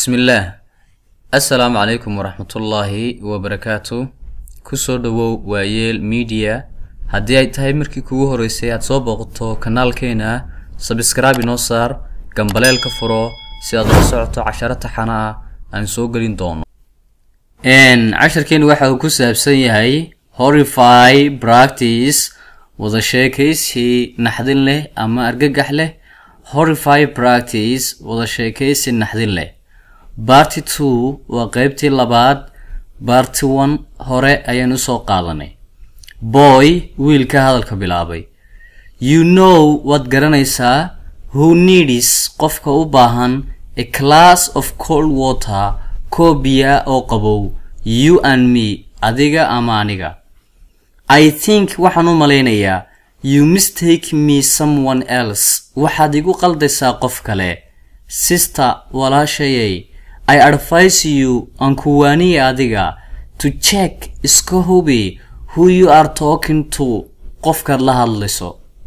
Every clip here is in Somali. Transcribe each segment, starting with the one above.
bismillaah assalaamu calaykum waraxmatullaahi wabarakaatu kusoo dhowow waayeel media haddii ay tahay markii kugu horeysay aad soo booqato kanaalkeena sabskraibe inoo saar gambaleelka furo si aad ula socoto casharo taxana ah aan soo gelin doono casharkeenu waxa uu ku saabsan yahay horify practice wada sheekaysi naxdin leh ama argagax leh horify practice wada sheekaysi naxdin leh barty two waa qeybtii labaad barty one hore ayaan usoo qaadanay boy wiilka hadalka bilaabay you know waad garanaysaa who needs qofka u baahan a class of cold water koo biya oo qabow you and me adiga ama aniga i think waxaan u malaynayaa you mistake me someone else waxaad igu qaldaysaa qof kale sister walaashayay i advise you aan kuwaaniya adiga to check iska hubi who you are talking to qofkaad la hadlayso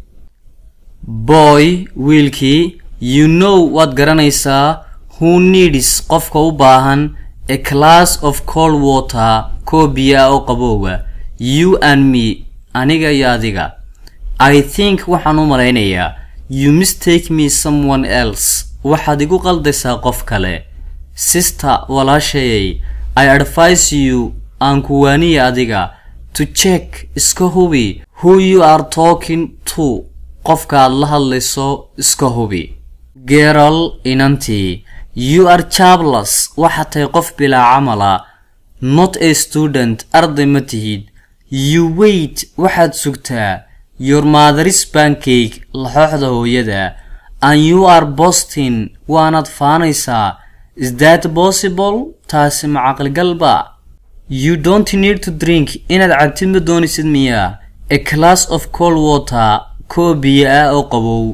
boy wiilkii you know waad garanaysaa who needs qofka u baahan a class of cold water koo biya oo qabowga you and me aniga iyo adiga i think waxaan u malaynayaa you mistake me someone else waxaad igu qaldaysaa qof kale sister walaashayay i advise you aan kuwaaniya adiga to check iska hubi who you are talking to qofkaaad la hadlayso iska hubi geral inantii you are jablas waxaad tahay qof bilaa camala not a student arday ma tihid you wait waxaad sugtaa your motheris bancake laxooxda hooyada and you are boston waanaad faanaysaa is that possible taasi ma caqligalba you don't need to drink inaad cabtid ma doonaysid miyaa a class of cold water koo biyo ah oo qabow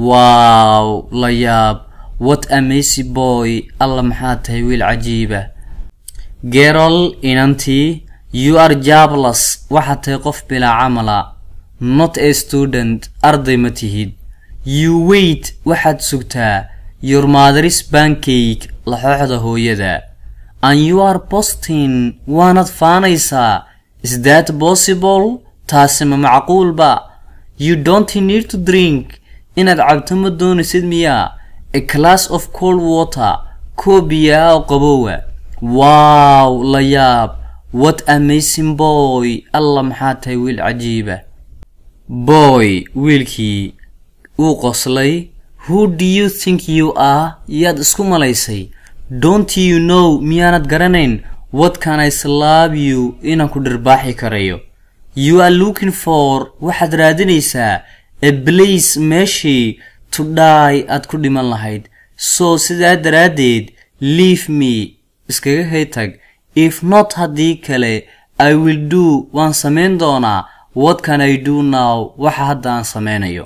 wow la yaab what amacy boy alla maxaad tahay wiil cajiiba gerol inantii you are jablas waxaad tahay qof bilaa camala not a student arday ma tihid you wait waxaad sugtaa your motheris bancake laxooxda hooyada and you are boston waanaad faanaysaa is that possible taasi ma macquulba you don't need to drink inaad cabto ma doonaysid miyaa a class of cold water koo biyaa oo qabowa wow la yaab what amazing boy alla maxaa tahay wiil cajiiba boy wiilkii uu qoslay who do you think you are yaad isku malaysay don't you know miyaanad garanayn what can i slab you inaan ku dhirbaaxi karayo you are looking for waxaad raadinaysaa a place meeshii to die aad ku dhiman lahayd so sidaa daraaddeed leave me iskaga hay tag if not haddii kale i will do waan samayn doonaa what can i do now waxa hadda aan samaynayo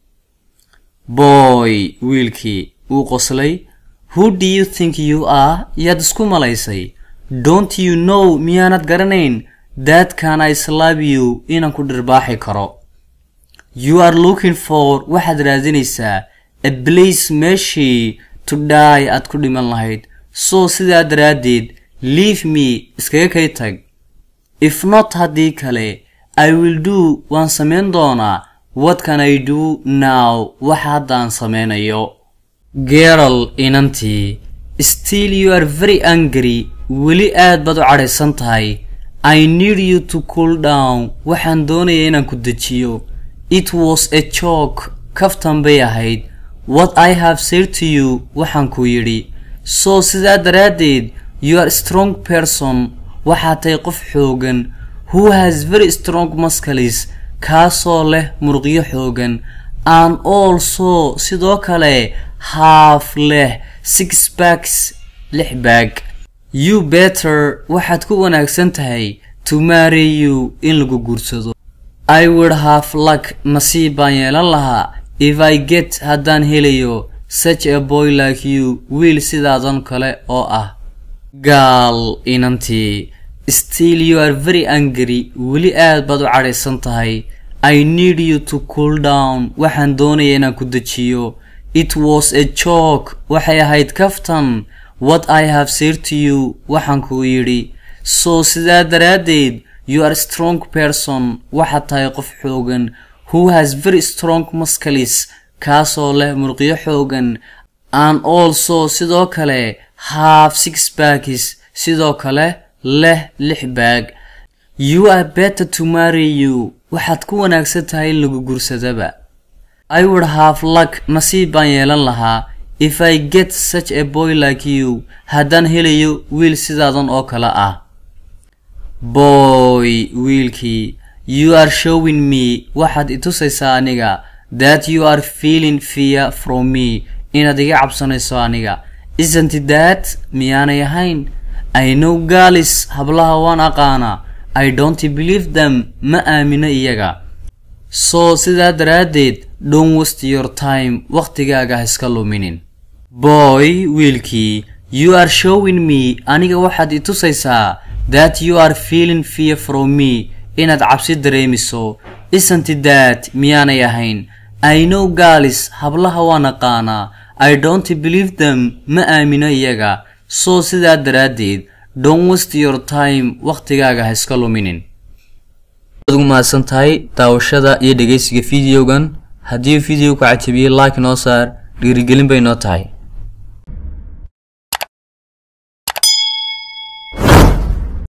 boy wiilkii uu qoslay who do you think you are yaad isku malaysay don't you know miyaanad garanayn that can i slab you inaan ku dhirbaaxi karo you are looking for waxaad raadinaysaa a place meeshii to die aad ku dhiman lahayd so sidaa daraaddeed leave me iskaga kay tag if not haddii kale i will do waan samayn doonaa what can i do now waxa hadda aan samaynayo geral inantii still you are very angry weli aad baad u cadhaysan tahay i need you to cool down waxaan doonaya inaan ku dejiyo it was a joke kaftan bay ahayd what i have said to you waxaan ku yidhi so sidaa daraaddeed you are strong person waxaad tahay qof xoogan who has very strong muscles kaasoo leh muruqyo xoogan and also sidoo kale haaf leh six backs lix baag you better waxaad ku wanaagsan tahay to marry you in lagu guursado i would have luck nasiib baan yeelan lahaa if i get haddaan helayo such a boy like you wiil sidaadan kale oo ah gaal inantii still you are very angry weli aad baad u cadhaysan tahay i need you to cool down waxaan doonaya inaan ku dejiyo it was a joke waxay ahayd kaftan what i have said to you waxaan kuu yidhi so sidaa daraaddeed you are strong person waxaad tahay qof xoogan who has very strong muscles kaasoo leh murqyo xoogan and also sidoo kale have six bags sidoo kale leh lix baag you are better to marry you waxaad ku wanaagsan tahay in lagu gursadaba i would have luck nasiib baan yeelan lahaa if i get such a boy like you haddaan helayo wiil sidaadan oo kale ah boy wiilkii you are showing me waxaad i tusaysaa aniga that you are feeling fear from me inaad iga cabsanayso aniga isn't that miyaanay ahayn i know galis hablaha waan aqaanaa i don't believe them ma aamino iyaga so sidaa daraaddeed don't waste your time wakhtigaaga ha iska luminin boy wiilkii you are showing me aniga waxaad i tusaysaa that you are feeling fear from me inaad cabsi dareemiso isn't that miyaanay ahayn i know galis hablaha waan aqaanaa i don't believe them ma aamino iyaga so sidaa daraaddeed don't waste your time wakhtigaaga ha iska luminin waad ugu mahadsan tahay daawashada iyo dhegaysiga fideogan haddii video ku cajabiyey like noo saar dhiirigelin bay noo tahay